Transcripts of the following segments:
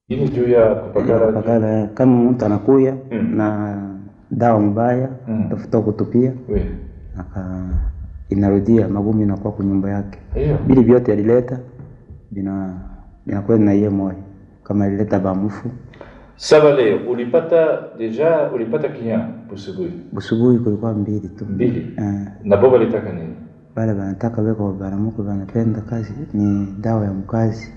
Ini juu ya kupakala pakala eh, kama mtu anakuya Mm. na dawa mbaya Mm. tafuta kutupia we aka inarudia magumu inakuwa kwa nyumba yake hiyo bili vyote alileta bina binakwenda na iye moyo kama alileta bamufu sasa leo ulipata deja ulipata kinya busubuhi busubuhi kulikuwa mbili tu mbili eh, na baba litaka nini wale wanataka weko banamuke wanapenda kazi ni dawa ya mkazi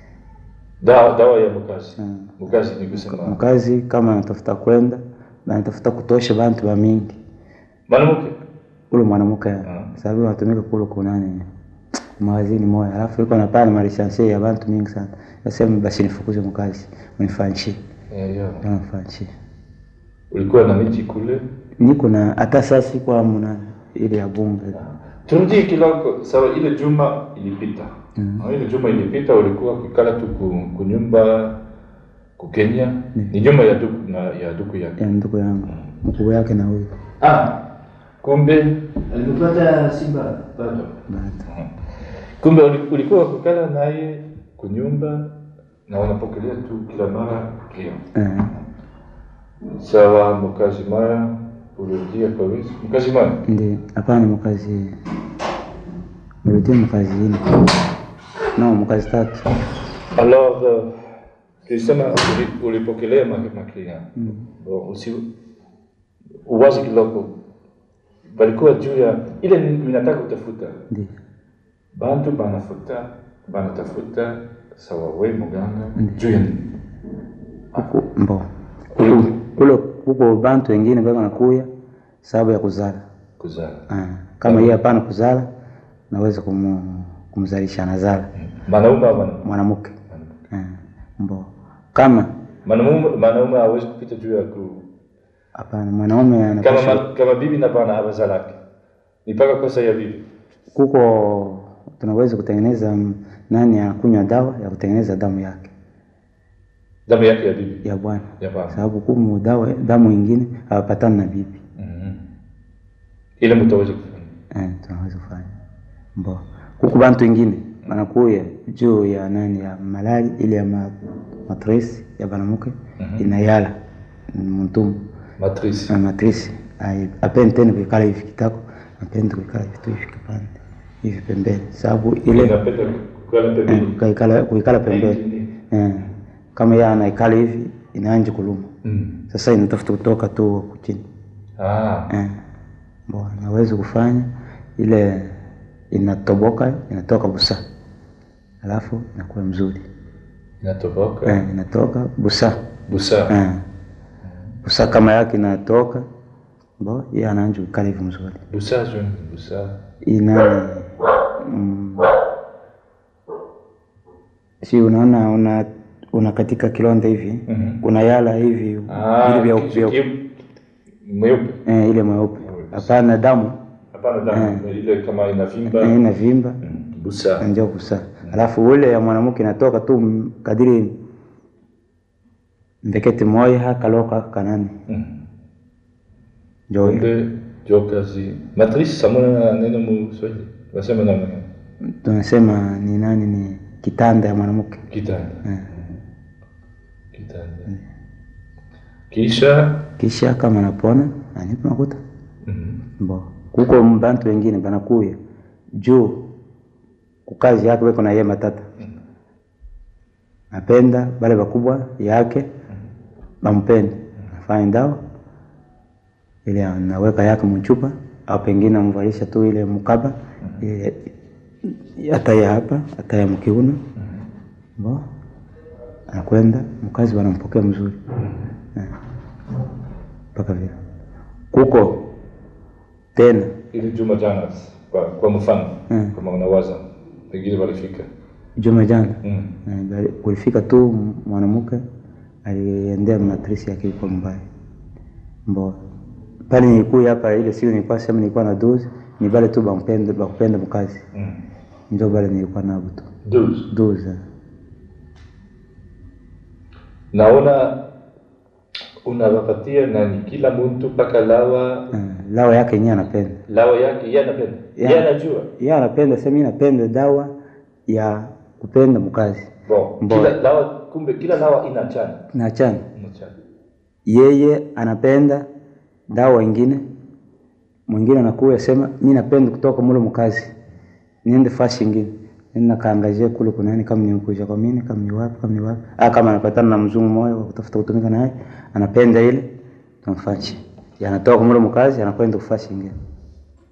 dawa dawa ya mkazi Mm. mkazi ni kusema mkazi kama anatafuta kwenda banatafuta kutosha bantu ba mingi mwanamke ule mwanamke Ah. sababu anatumika kule kunani mawazini moya alafu iko napana malishansie ya bantu mingi sana nasema basi nifukuze mkazi unifanshi Eh, yeah. unifanshi ulikuwa na miti kule niko na hata sasa siko amna ile ya bunge turudie kidogo sawa ile juma ilipita Mm. Ah, ile juma ilipita ulikuwa kukala tu ku- kunyumba ku Kenya ni nyumba ya duku na ya duku yake ya ndugu yangu mkubwa yake na huyu ah kumbe Alikupata Simba bado bado kumbe uli- ulikuwa kukala naye kunyumba na unapokelea tu kila mara kio eh, sawa mkazi mara urudia kwa wezi mkazi mara ndi hapana mkazi mrudie mkazi ine no mkazi tatu alors euh, tulisema uli- ulipokelea ma- maklia bon usi uwazi kidogo balikuwa juu ya ile ni- ninataka kutafuta ndi bantu banafuta banatafuta sawa we muganga juu ya nini Kuku- mbo Kuku- kule kuko bantu wengine bako nakuya sababu ya kuzala kuzala Ah, kama yeye hapana kuzala naweza kumu, kumzalisha nazala manaume au mwanamke mwanamke Ah, mbo kama Mwanaume mwanaume hawezi kupita juu ya ku hapana mwanaume kama anapaswa ma, kama bibi na bwana abazalake ni mpaka kosa ya bibi kuko tunaweza kutengeneza mm, nani anakunywa dawa ya kutengeneza damu yake damu yake ya bibi ya bwana ya bwana sababu kumu dawa damu ingine hawapatani na bibi Mhm. ile mtu hawezi kufanya eh, tunaweza kufanya mbo kuku bantu wengine banakuya juu ya nani ya malali ile ya ma, matresi ya banamuke inayala mtumu matrice na matrisi ai- apende tena kuikala hivi kitako apende kuikala hivi tu hivi kipande hivi pembeni sababu ile inapenda kukala eh, pembeni kuikala kuikala pembeni eh, kama yeye anaikala hivi inaanza kuluma Mm. sasa inatafuta kutoka tu huku chini ah eh, bo naweza kufanya ile inatoboka inatoka busa alafu inakuwa mzuri inatoboka eh, inatoka busa busa eh, busa kama yake inatoka bo yeye anaanza kuikala hivi mzuri busa je busa ina mm, si unaona una una katika kilonda hivi Mhm. kuna yala hivi ah vile vya kisu vya ki- mweupe eh, ile mweupe hapana damu hapana damu ile kama inavimba eh, ina vimba Mm, busa ndio kusa alafu ule ya mwanamke inatoka tu m- kadiri mbeketi moya hakaloka kanani Mm. njo kumbe jo kazi matrice samuna neno mu Swahili wasema namna gani tunasema ni nani ni kitanda ya mwanamke kitanda eh. kitanda kisha kisha kama napona anipa makuta Mhm. Bo. Kuko bantu wengine banakuya juu kukazi yake weko na ye matata napenda bale bakubwa yake bampende afanye dawa ile anaweka yake mchupa au pengine amvalisha tu ile mkaba ile hata ya hapa hata ya mkiuno bo anakwenda mkazi wanampokea mzuri Eh. mpaka vile kuko tena ile juma jana kwa, kwa mfano Mm. kama unawaza pengine walifika juma jana mm. Eh, bali- kulifika tu mwanamke aliendea matrisi yake iko mbaya mbo pale nilikuya hapa ile siku nilikuwa sema nilikuwa na dozi ni bale tu bampenda bakupenda mkazi Mm. ndio bale nilikuwa nabo tu Douze. dozi naona unawapatia nani kila mtu mpaka lawa eh, lawa yake yenyewe anapenda lawa yake yeye anapenda Yeah. yeye anajua yeye anapenda sema mimi napenda dawa ya kupenda mkazi Bon, Bon. kila dawa kumbe kila dawa inachana. naachana Inachana. yeye anapenda dawa ingine, mwingine anakuya sema mi napenda kutoka mule mkazi niende fasi ingine nenda kaangazie kule kuna nini, kama nimekuja kwa mimi, kama ni wapi, kama ni wapi. Ah, kama anapatana na mzungu moyo wa kutafuta kutumika naye, anapenda ile, tunafanya. Anatoka mule mkazi anakwenda kufasi ingine.